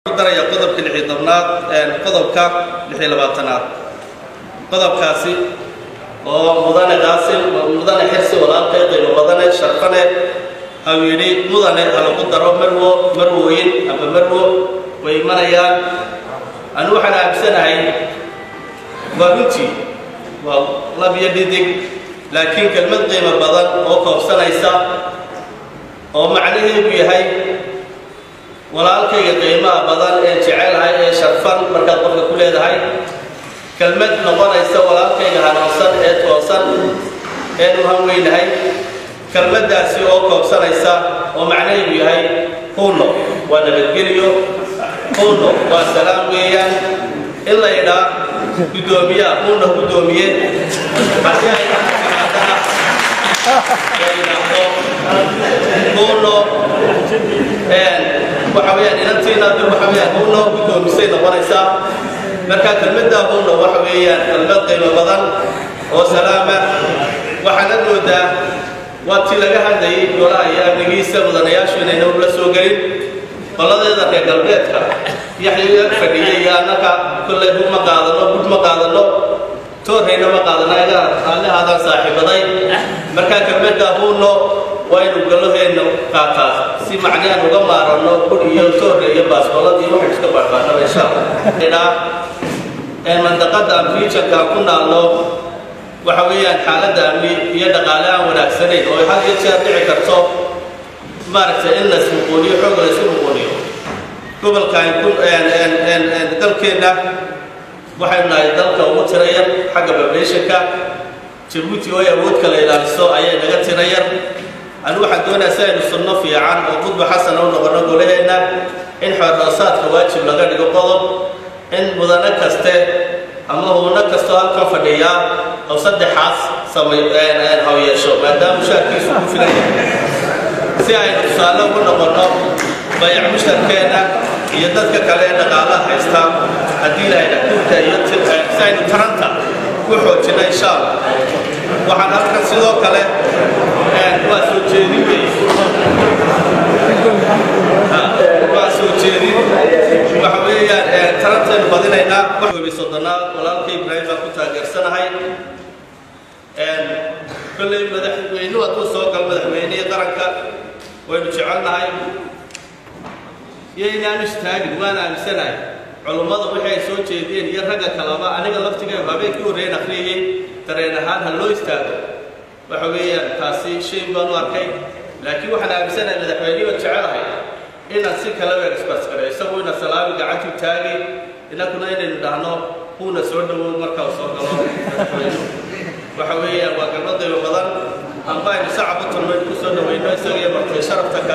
daraya qodobka lixi tobnaad qodobka lixi labaatanaad qodobkaasi oo mudane qaasim mudane xirsi walaalkay qiimo badane sharfane au yidhi mudane ha lagu daro marwo marwooyin ama marwo way imanayaan anu waxaan aaminsanahay waa runtii waa lab iyo dhidig laakiin kelmad qiimo badan oo koobsanaysa oo macnaheedu yahay walaalkayga qiimaha badan ee jecelahay ee sharfan markaad qofka ku leedahay kelmad noqonaysa walaalkayga hanuunsan ee toosan eenu hanweynahay kelmaddaasi oo koobsanaysa oo macnaheedu yahay huuno waa nabadgeliyo huuno waa salaam weeyaan in la idhaa guddoomiyaa huuna guddoomiye haddii ay timaadana la yidhaahdo huuno waxa weeyaan inantiina dib waxa weeyaan huuno guddoomisay noqonaysaa marka kelmadda huuno waxa weeyaan kelmad qiimo badan oo salaama waxaana moodaa waa tii laga hadlayay golaha iyo amnigiisa mudanayaashu inayna ula soo gelin qoladeeda reer galbeedka yaxya fadhiyay iyo annaka kollay hub ma qaadano bud ma qaadano toorhayna ma qaadano aga raallihaadaan saaxiibaday marka kelmadda huuno waa inu galaheenna qaataa si macnahaan uga maaranno bud iyo toorre iyo baasbolad iyo waxay iska barbaanaba insha allah ee mandaqada amriijanka ku naalno waxa weeyaan xaaladda amni iyo dhaqaale aan wanaagsanayn oo had iyo jeer dhici karto maaragtay in lays muquuniyo xoog laysu muquuniyo gobolkan ku dalkeenna waxaynu nahay dalka ugu tirayar xagga bablationka jabuuti oo ay awood kala ilaaliso ayay naga tirayar anu waxaan doonayaa si aynu sunno fiican oo qudba xasana u noqono golaheenna in xoordhoosaadka waajib laga dhigo qodob in mudano kaste ama huuno kastoo halkan fadhiyaa oo saddexaas samay haw yeesho maadaama mushaarkiisu ku filan si aynu tusaale ugu noqonno bayac musharkeenna iyo dadka kale ee dhaqaalaha haysta haddii lahayna dhulka iyo si aynu taranta ku xoojinno insha allah waxaan halkan sidoo kale waa soo jeedin wey waa soo jeedin waxa weeyaan tarantaynu badinaynaa waxoobi soddonaad walaalkay ibraahim baan ku taageersanahay kolley madaxweynuhu hadduu soo gal madaxweynihii qaranka waynu jecelnahay iyo inaanu istaagin waan aaminsanahay culummada wixii ay soo jeediyeen iyo ragga kaleba aniga laftigeedu habeenkii horreyn akhriyey dareen ahaan ha loo istaago waxa weeyaan taasi shay baan u arkay laakiin waxaan aaminsanahay madaxweynihii baan jecelahay inaan si kale u express-gareyo isagu ina salaami gacantu taagi innakuna inaynu dhahno huuna soo dhowow marka uu soo galo madaxweynuhu waxa weeyaan waa galmadayba badan amba aynu sacab u tulmaynu ku soo dhawayno isaga iyo martay sharafta